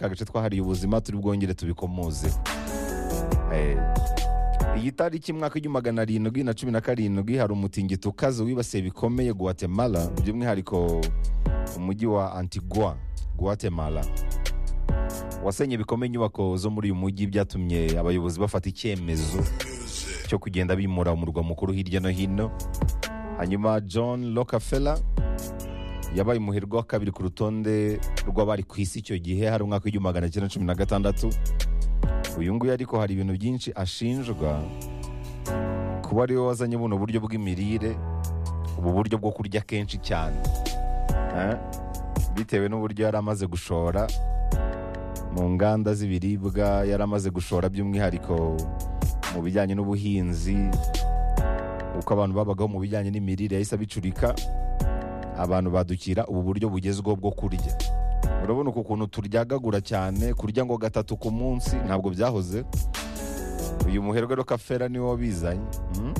ka gace twahariye ubuzima turi bwongere tubikomoze iyi tariki mwaka w'igihumbi magana arindwi na cumi na karindwi hari umutingito ukaze wibasiye bikomeye guatemala by'umwihariko umujyi wa antigua guatemala wasenye bikomeye inyubako zo muri uyu mujyi byatumye abayobozi bafata icyemezo cyo kugenda bimura umurwa mukuru hirya no hino hanyuma john rockefeller yabaye umuherwe wa kabiri ku rutonde rw'abari ku isi icyo gihe hari umwaka w'igihumbi magana cyenda cumi na gatandatu uyu nguyu ariko hari ibintu byinshi ashinjwa kuba ariwe wazanye buno buryo bw'imirire ubu buryo bwo kurya kenshi cyane Eh? bitewe n'uburyo yari amaze gushora mu nganda z'ibiribwa yari amaze gushora by'umwihariko mu bijyanye n'ubuhinzi uko abantu babagaho mu bijyanye n'imirire yahise abicurika abantu badukira ubu buryo bugezweho bwo kurya urabona uku kuntu turyagagura cyane kurya ngo gatatu ku munsi ntabwo byahoze uyu muherwe rokafera niwe wabizanye mm?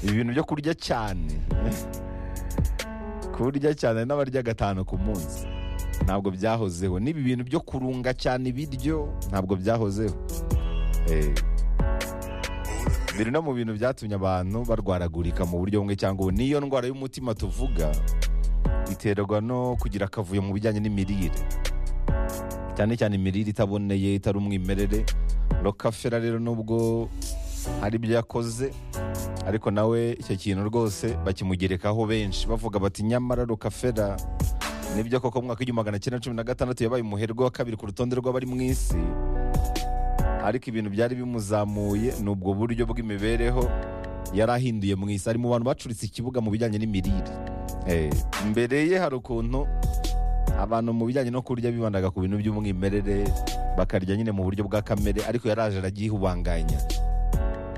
ibi bintu byo kurya cyane kurya cyane n'abarya gatanu ku munsi ntabwo byahozeho n'ibi bintu byo kurunga cyane ibiryo ntabwo byahozeho Eh, biri no mu bintu byatumye abantu barwaragurika mu buryo bumwe cyangwa ubundi niyo ndwara y'umutima tuvuga iterwa no kugira akavuyo mu bijyanye n'imirire cyane cyane imirire itaboneye itari umwimerere rokafera rero nubwo hari ibyo yakoze ariko nawe icyo kintu rwose bakimugerekaho benshi bavuga bati nyamara rokafera nibyo koko mu mwaka w'igihumbi magana cyenda cumi na gatandatu yabaye umuherwe wa kabiri ku rutonde rw'abari mu isi ariko ibintu byari bimuzamuye ni ubwo buryo bw'imibereho yari ahinduye mu isi ari mu bantu bacuritse ikibuga mu bijyanye n'imirire Eh, imbere ye hari ukuntu abantu mu bijyanye no kurya bibandaga ku bintu by'umwimerere bakarya nyine mu buryo bwa kamere ariko yaraje aragihubanganya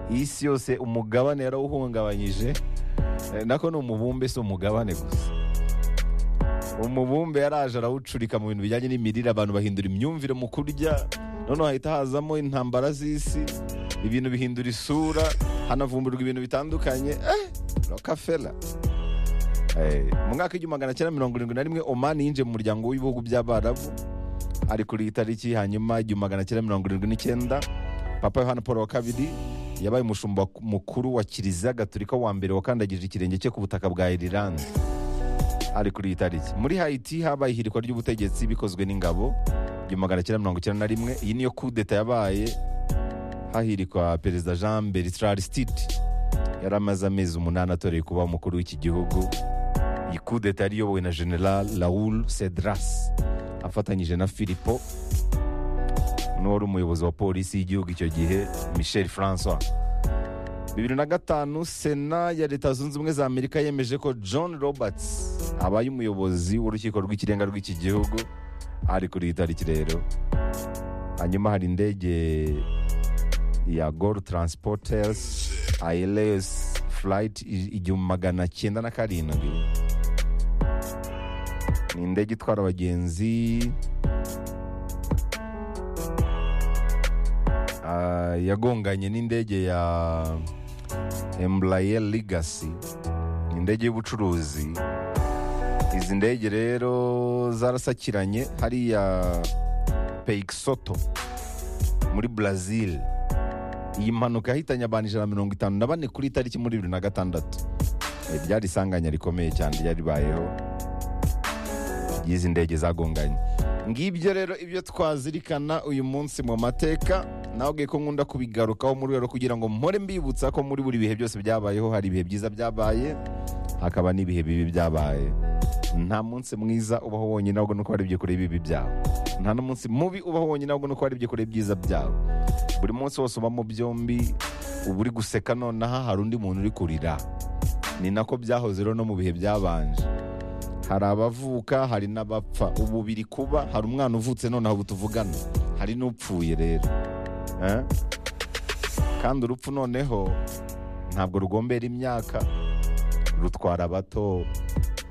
isi yose umugabane yarawuhungabanyije Eh, nako ni umubumbe si umugabane gusa umubumbe yaraje arawucurika mu bintu bijyanye n'imirire abantu bahindura imyumvire mu kurya noneho hahita hazamo intambara z'isi ibintu bihindura isura hanavumburwa ibintu bitandukanye eh, rokafera Eh, mu mwaka w'igihumbi magana cyenda mirongo irindwi na rimwe omani yinjiye mu muryango w'ibihugu by'abarabu ari kuri iyi tariki hanyuma igihumbi magana cyenda mirongo irindwi n'icyenda papa yohani paul wa kabiri yabaye umushumba mukuru wa kiliziya gatolika wa mbere wakandagije ikirenge cye ku butaka bwa irilande ari kuri iyi tariki muri hayiti habaye ihirikwa ry'ubutegetsi bikozwe n'ingabo igihumbi magana cyenda mirongo icyenda na rimwe iyi niyo kudeta yabaye hahirikwa perezida jean bertrand stiti yari amaze amezi umunani atoreye kuba umukuru w'iki gihugu iyi kudeta yari iyobowe na general raoul cedras afatanyije na filipo n'uwari umuyobozi wa polisi y'igihugu icyo gihe michel francois bibiri na gatanu sena ya leta zunze ubumwe za amerika yemeje ko john roberts abaye umuyobozi w'urukiko rw'ikirenga rw'iki gihugu ari kuri iyi tariki rero hanyuma hari indege ya gol transporters airlines flight i- igihumbi magana cyenda na karindwi ni indege itwara abagenzi ah, yagonganye n'indege ya embraer legacy ni indege y'ubucuruzi izi ndege rero zarasakiranye hariya peixoto muri brazil iyi mpanuka yahitanye abantu ijana na mirongo itanu na bane kuri tariki muri bibiri na gatandatu Eh, ryari isanganya rikomeye cyane ryaribayeho ry'izi ndege zagonganye ngibyo rero ibyo twazirikana uyu munsi mu mateka nawe ubwiye ko nkunda kubigarukaho mu rwego rwo kugira ngo mpore mbibutsa ko muri buri bihe byose byabayeho hari ibihe byiza byabaye hakaba n'ibihe bibi byabaye nta munsi mwiza ubaho wonyine ahubwo nuko hari byikore ibibi byawe nta n'umunsi mubi ubaho wonyine ahubwo nuko hari byikore byiza byawe buri munsi wose uba mu byombi uba uri guseka nonaha hari undi muntu uri kurira ni nako byahoze rero no mu bihe byabanje hari abavuka hari n'abapfa ubu biri kuba hari umwana uvutse nonaha ubu tuvugana hari n'upfuye rero Eh? kandi urupfu noneho ntabwo rugombera imyaka rutwara abato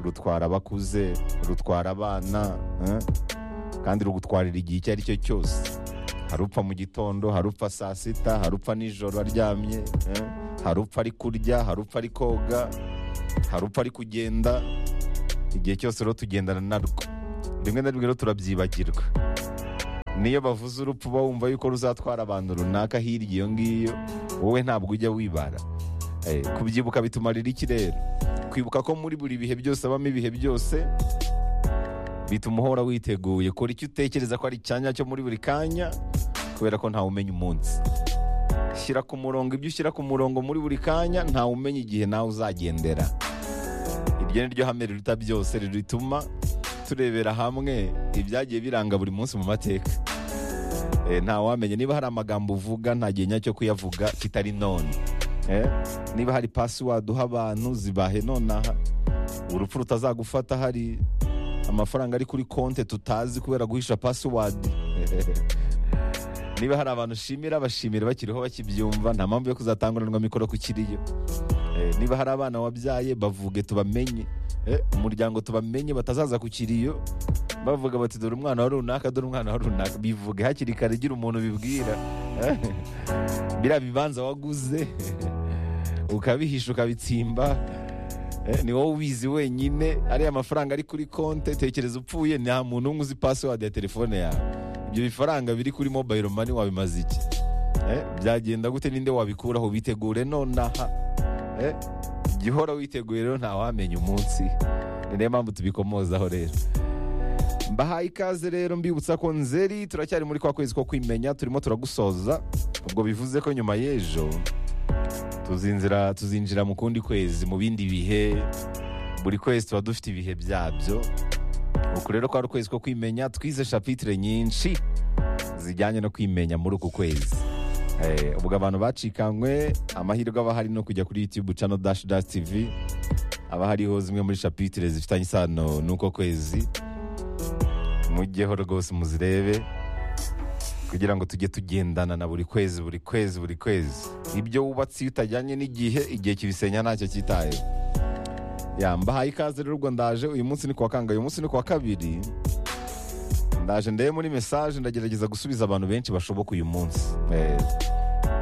rutwara abakuze rutwara abana eh? kandi rugutwarira igihe icyo ari cyo cyose harupfa mu gitondo harupfa saa sita harupfa nijoro aryamye eh? harupfa ari kurya harupfa ari koga harupfa ari kugenda igihe cyose rero tugendana narwo rimwe na rimwe rero turabyibagirwa niyo bavuze urupfu uba wumva yuko ruzatwara abantu runaka hirya iyo ngiyo wowe ntabwo ujya wibara Eh, kubyibuka bitumarira iki rero kwibuka ko muri buri bihe byose abamo ibihe byose bituma uhora witeguye kora icyo utekereza ko ari icyanya cyo muri buri kanya kubera ko ntawe umenya umunsi shyira ku murongo ibyo ushyira ku murongo muri buri kanya ntawe umenya igihe nawe uzagendera iryo ni ryo hame riruta byose rituma turebera hamwe ibyagiye biranga buri munsi mu mateka Eh, ntawamenya niba hari amagambo uvuga nta gihe nyacyo kuyavuga kitari none Eh, niba hari password uha abantu zibahe nonaha urupfu rutazagufata hari amafaranga ari kuri konti tutazi kubera guhisha password niba hari abantu ushimira bashimira bakiriho bakibyumva nta mpamvu yo kuzatanguranwa mikoro ku kiriyo Eh, niba hari abana wabyaye bavuge tubamenye Eh, umuryango tubamenye batazaza ku kiriyo bavuga bati dore umwana wa runaka dore umwana wa runaka bivuge hakiri kare igira umuntu bibwira biriya bibanza waguze ukabihisha ukabitsimba eh, ni wowe ubizi wenyine ariya mafaranga ari kuri konti tekereza upfuye nta muntu umwe uzi pasiwadi ya telefone yawe ibyo bifaranga biri kuri mobayiro mani wabimaze iki Eh, byagenda gute ninde wabikuraho bitegure nonaha Eh, jya uhora witeguye rero ntawamenya umunsi ni nayo mpamvu tubikomozaho rero mbahaye ikaze rero mbibutsa ko nzeri turacyari muri kwa kwezi ko kwimenya turimo turagusoza ubwo bivuze ko nyuma y'ejo tuzinzira tuzinjira mu kundi kwezi mu bindi bihe buri kwezi tuba dufite ibihe byabyo uku rero ko ari ukwezi ko kwimenya twize shapitire nyinshi zijyanye no kwimenya muri uku kwezi Eh, ubwo abantu bacikanywe amahirwe aba ahari no kujya kuri youtube channel dash dash tv haba hariho zimwe muri shapitire zifitanye isano n'uko kwezi mujyeho rwose muzirebe kugira ngo tujye tugendana na buri kwezi buri kwezi buri kwezi ibyo wubatse iyo utajyanye n'igihe igihe kibisenya ntacyo cyitayeho ya mbahaye ikaze rero ubwo ndaje uyu munsi ni kuwa kangahe uyu munsi ni kuwa kabiri ndaje ndebe muri mesaje ndagerageza gusubiza abantu benshi bashoboka uyu munsi Eh,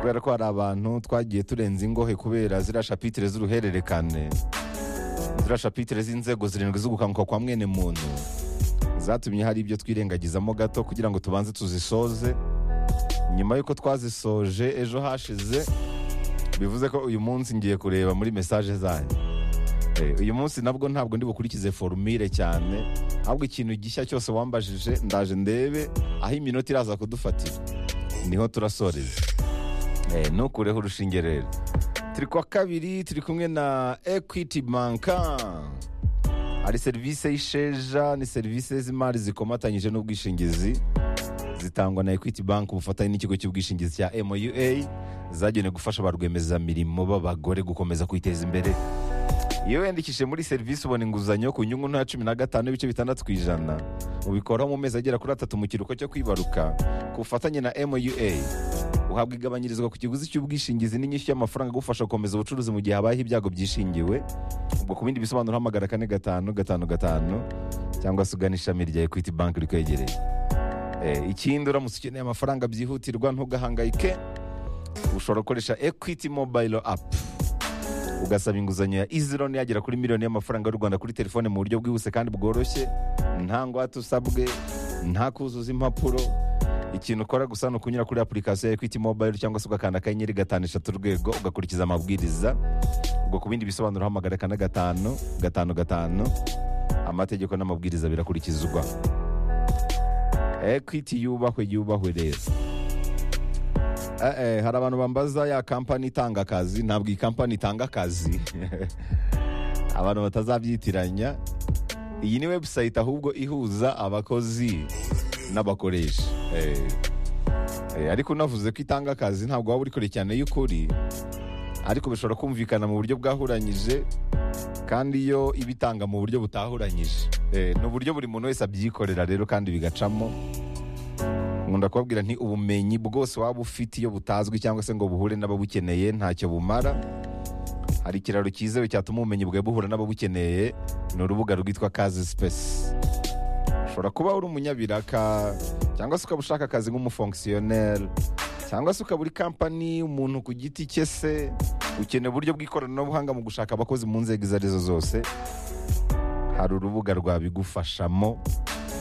kubera ko hari abantu twagiye turenza ingohe kubera ziriya shapitire z'uruhererekane ziriya shapitire z'inzego zirindwi z'ugukanguka kwa mwene muntu zatumye hari ibyo twirengagizamo gato kugira ngo tubanze tuzisoze nyuma y'uko twazisoje ejo hashize bivuze ko uyu munsi ngiye kureba muri mesaje zanyu Eh, uyu munsi nabwo ntabwo ndi bukurikize forumire cyane ahubwo ikintu gishya cyose wambajije ndaje ndebe aho iminota iraza kudufatira niho turasoreza Eh, ntukureho urushinge rero turi kwa kabiri turi kumwe na equity banka hari serivisi y'isheja ni serivisi z'imari zikomatanyije n'ubwishingizi zitangwa na equity bank ubufatanye n'ikigo cy'ubwishingizi cya moua zagenewe gufasha ba rwiyemezamirimo b'abagore gukomeza kwiteza imbere iyo wiyandikishije muri serivisi ubona inguzanyo ku nyungu nta cumi na gatanu n'ibice bitandatu ku ijana ubikoraho mu mezi agera kuri atatu mu kiruhuko cyo kwibaruka ku bufatanye na moua uhabwa igabanyirizwa ku kiguzi cy'ubwishingizi n'inyishyu y'amafaranga agufasha gukomeza ubucuruzi mu gihe habayeho ibyago byishingiwe ubwo ku bindi bisobanuro hamagara kane gatanu gatanu gatanu cyangwa se ugana ishami rya equity bank rikwegereye Eh, ikindi uramutse ukeneye amafaranga byihutirwa ntugahangayike ushobora gukoresha equity mobile app ugasaba inguzanyo ya easy loan yagera kuri miliyoni y'amafaranga y'u rwanda kuri telefone mu buryo bwihuse kandi bworoshye nta ngwate usabwe nta kuzuza impapuro ikintu ukora gusa ni ukunyura kuri apurikasiyo ya equity mobile cyangwa se ugakanda akanyenyeri gatanu eshatu urwego ugakurikiza amabwiriza ubwo ku bindi bisobanuro hamagara kane gatanu gatanu gatanu amategeko n'amabwiriza birakurikizwa equity yubahwe yubahwe rero Eh, eh, hari abantu bambaza ya kampani itanga akazi ntabwo iyi kampani itanga akazi abantu batazabyitiranya iyi ni webusayiti ahubwo ihuza abakozi n'abakoresha Eh, eh, ariko unavuze ko itanga akazi ntabwo waba uri kure cyane y'ukuri ariko bishobora kumvikana mu buryo bwahuranyije kandi iyo ibitanga mu buryo butahuranyije Eh, ni uburyo buri muntu wese abyikorera rero kandi bigacamo nkunda kubabwira nti ubumenyi bwose waba ufite iyo butazwi cyangwa se ngo buhure n'ababukeneye ntacyo bumara hari ikiraro cyizewe cyatuma ubumenyi bwawe buhura n'ababukeneye ni urubuga rwitwa kazi sipesi ushobora kuba uri umunyabiraka cyangwa se ukaba ushaka akazi nk'umufongisiyoneri cyangwa se ukaba uri kampani umuntu ku giti cye se ukeneye uburyo bw'ikoranabuhanga mu gushaka abakozi mu nzego izo arizo zose hari urubuga rwabigufashamo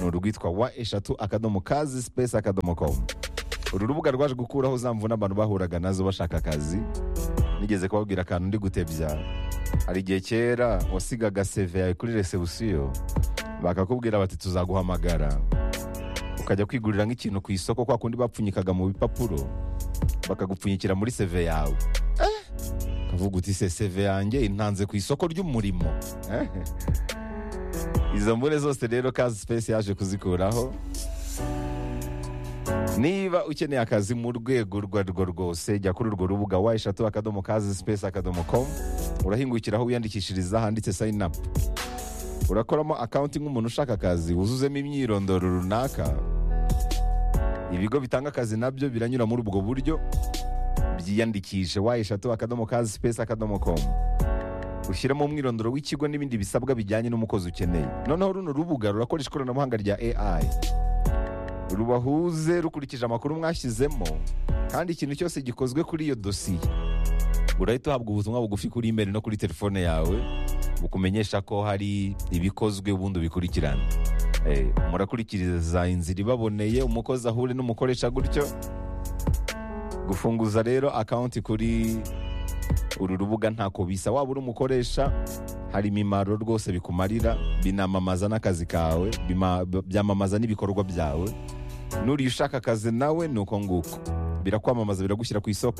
ni urwitwa wa eshatu akadomo kazi sipesi akadomo komu uru rubuga rwaje gukuraho za mvune abantu bahuraga nazo bashaka akazi nigeze kubabwira akantu ndi gutebya hari igihe kera wasigaga seve yawe kuri resebusiyo bakakubwira bati tuzaguhamagara ukajya kwigurira nk'ikintu ku isoko kwa kundi bapfunyikaga mu bipapuro bakagupfunyikira muri seve yawe Eh, ukavuga uti se seve yanjye intanze ku isoko ry'umurimo Eh. izo mbune zose rero kazi sipesi yaje kuzikuraho niba ukeneye akazi mu rwego urwo arirwo rwose jya kuri urwo rubuga wa eshatu akadomo kazi sipesi akadomo komu urahingukiraho wiyandikishiriza handitse sayini apu urakoramo akawunti nk'umuntu ushaka akazi wuzuzemo imyirondoro runaka ibigo bitanga akazi nabyo biranyura muri ubwo buryo byiyandikishe wa eshatu akadomo kazi sipesi akadomo komu ushyiramo umwirondoro w'ikigo n'ibindi bisabwa bijyanye n'umukozi ukeneye noneho runo rubuga rurakoresha ikoranabuhanga rya AI rubahuze rukurikije amakuru mwashyizemo kandi ikintu cyose gikozwe kuri iyo dosiye urahita uhabwa ubutumwa bugufi kuri imeri no kuri telefone yawe bukumenyesha ko hari ibikozwe ubundi ubikurikirana Eh, murakurikiriza inzira ibaboneye umukozi ahure n'umukoresha gutyo gufunguza rero akawunti kuri uru rubuga ntako bisa waba uri umukoresha hari imimaro rwose bikumarira binamamaza n'akazi kawe bima- byamamaza n'ibikorwa byawe n'uriye ushaka akazi nawe ni uko nguko birakwamamaza biragushyira ku isoko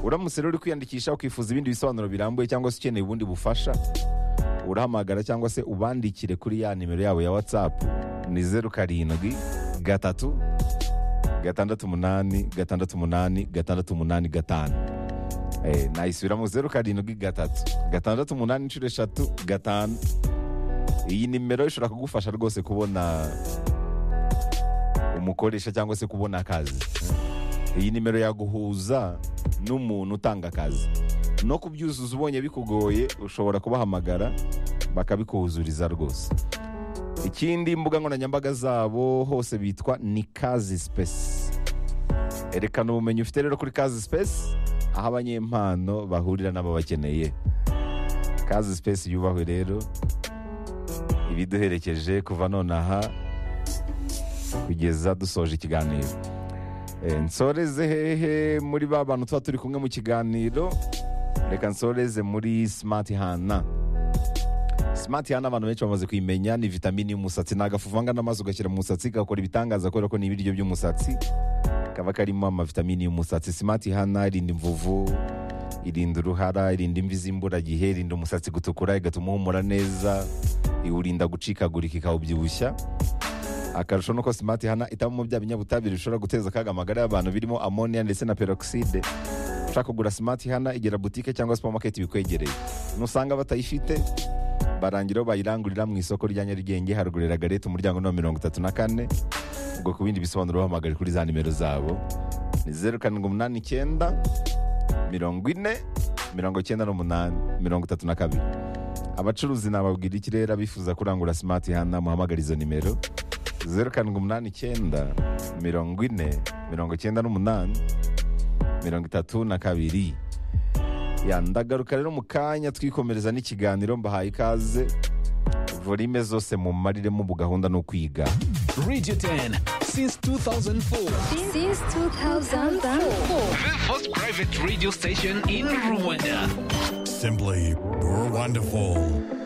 uramutse rero uri kwiyandikisha ukifuza ibindi bisobanuro birambuye cyangwa se ukeneye ubundi bufasha urahamagara cyangwa se ubandikire kuri ya nimero yabo ya watsapu ni zeru karindwi gatatu gatandatu umunani gatandatu umunani gatandatu umunani gatanu Eh, nayisubiramo zeru karindwi gatatu gatandatu umunani inshuro eshatu gatanu iyi nimero ishobora kugufasha rwose kubona umukoresha cyangwa se kubona akazi iyi nimero yaguhuza n'umuntu utanga akazi no kubyuzuza ubonye bikugoye ushobora kubahamagara bakabikuhuzuriza rwose ikindi imbuga nkoranyambaga zabo hose bitwa ni kazi sipesi erekana ubumenyi ufite rero kuri kazi sipesi aho abanyempano bahurira n'ababakeneye kazi sipesi yubahwe rero ibiduherekeje kuva nonaha kugeza dusoje ikiganiro Eh, nsoreze hehe muri ba bantu tuba turi kumwe mu kiganiro reka nsoreze muri simati hana simati hana abantu benshi bamaze kuyimenya ni vitamini y'umusatsi ni agafu uvanga n'amazi ugashyira mu musatsi gakora ibitangaza kubera ko ni ibiryo by'umusatsi kaba karimo amavitamini y'umusatsi simati hana irinda imvuvu irinda uruhara irinda imvi z'imburagihe irinda umusatsi gutukura igatuma uhumura neza iwurinda gucikagurika ikawubyibushya akarusho nuko simati hana itabamo bya binyabutabire bishobora guteza akaga amagara y'abantu birimo amoniya ndetse na peroxide ushaka kugura simati hana igera butike cyangwa supamaketi bikwegereye nusanga batayifite barangiraho bayirangurira mu isoko rya nyarugenge haruguru ya garete umuryango ni mirongo itatu na kane ubwo ku bindi bisobanuro bahamagare kuri za nimero zabo ni zeru karindwi umunani icyenda mirongo ine mirongo icyenda n'umunani mirongo itatu na kabiri abacuruzi nababwira ikirere bifuza kurangura simati hana muhamagare izo nimero zeru karindwi umunani icyenda mirongo ine mirongo icyenda n'umunani mirongo itatu na kabiri ya ndagaruka rero mu kanya twikomereza n'ikiganiro mbahaye ikaze volime zose mumariremo ubu gahunda no kwiga Radio 10 since 2004. since 2004. The first private radio station in Rwanda. Simply, we're wonderful.